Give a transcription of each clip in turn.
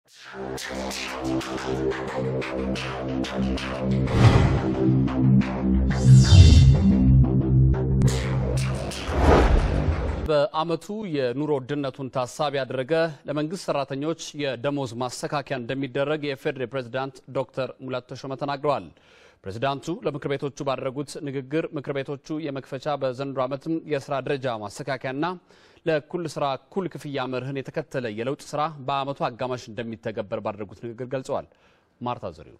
በዓመቱ የኑሮ ውድነቱን ታሳቢ ያደረገ ለመንግስት ሰራተኞች የደሞዝ ማስተካከያ እንደሚደረግ የፌዴሬ ፕሬዝዳንት ዶክተር ሙላቱ ተሾመ ተናግረዋል። ፕሬዝዳንቱ ለምክር ቤቶቹ ባደረጉት ንግግር ምክር ቤቶቹ የመክፈቻ በዘንድሮ ዓመትም የስራ ደረጃ ማስተካከያና ለእኩል ስራ እኩል ክፍያ መርህን የተከተለ የለውጥ ስራ በዓመቱ አጋማሽ እንደሚተገበር ባደረጉት ንግግር ገልጸዋል። ማርታ ዘሪሁ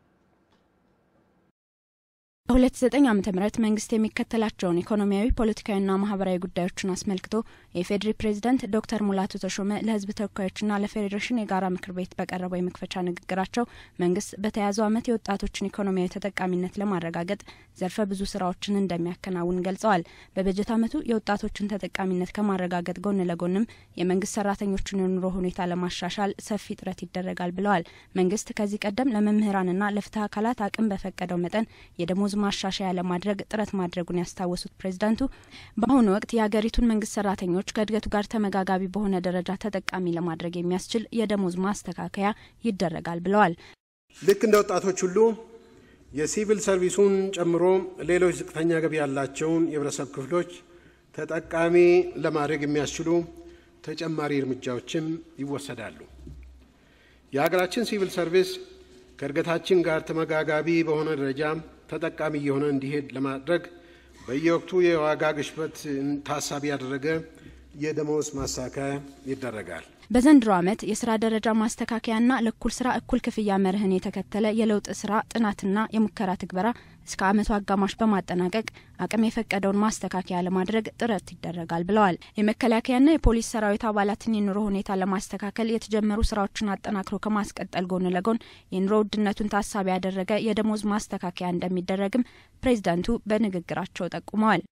በ2009 ዓ ም መንግስት የሚከተላቸውን ኢኮኖሚያዊ ፖለቲካዊና ማህበራዊ ጉዳዮችን አስመልክቶ የፌዴሪ ፕሬዝዳንት ዶክተር ሙላቱ ተሾመ ለህዝብ ተወካዮችና ለፌዴሬሽን የጋራ ምክር ቤት በቀረበው የመክፈቻ ንግግራቸው መንግስት በተያዘው ዓመት የወጣቶችን ኢኮኖሚያዊ ተጠቃሚነት ለማረጋገጥ ዘርፈ ብዙ ስራዎችን እንደሚያከናውን ገልጸዋል። በበጀት ዓመቱ የወጣቶችን ተጠቃሚነት ከማረጋገጥ ጎን ለጎንም የመንግስት ሰራተኞችን የኑሮ ሁኔታ ለማሻሻል ሰፊ ጥረት ይደረጋል ብለዋል። መንግስት ከዚህ ቀደም ለመምህራንና ለፍትህ አካላት አቅም በፈቀደው መጠን የደሞዝ ማሻሻያ ለማድረግ ጥረት ማድረጉን ያስታወሱት ፕሬዝዳንቱ በአሁኑ ወቅት የሀገሪቱን መንግስት ሰራተኞች ከእድገቱ ጋር ተመጋጋቢ በሆነ ደረጃ ተጠቃሚ ለማድረግ የሚያስችል የደሞዝ ማስተካከያ ይደረጋል ብለዋል። ልክ እንደ ወጣቶች ሁሉ የሲቪል ሰርቪሱን ጨምሮ ሌሎች ዝቅተኛ ገቢ ያላቸውን የህብረተሰብ ክፍሎች ተጠቃሚ ለማድረግ የሚያስችሉ ተጨማሪ እርምጃዎችም ይወሰዳሉ። የሀገራችን ሲቪል ሰርቪስ ከእድገታችን ጋር ተመጋጋቢ በሆነ ደረጃ ተጠቃሚ እየሆነ እንዲሄድ ለማድረግ በየወቅቱ የዋጋ ግሽበት ታሳቢ ያደረገ የደሞዝ ማስተካከያ ይደረጋል። በዘንድሮ ዓመት የስራ ደረጃ ማስተካከያና ለእኩል ስራ እኩል ክፍያ መርህን የተከተለ የለውጥ ስራ ጥናትና የሙከራ ትግበራ እስከ ዓመቱ አጋማሽ በማጠናቀቅ አቅም የፈቀደውን ማስተካከያ ለማድረግ ጥረት ይደረጋል ብለዋል። የመከላከያና የፖሊስ ሰራዊት አባላትን የኑሮ ሁኔታ ለማስተካከል የተጀመሩ ስራዎችን አጠናክሮ ከማስቀጠል ጎን ለጎን የኑሮ ውድነቱን ታሳቢ ያደረገ የደሞዝ ማስተካከያ እንደሚደረግም ፕሬዚዳንቱ በንግግራቸው ጠቁመዋል።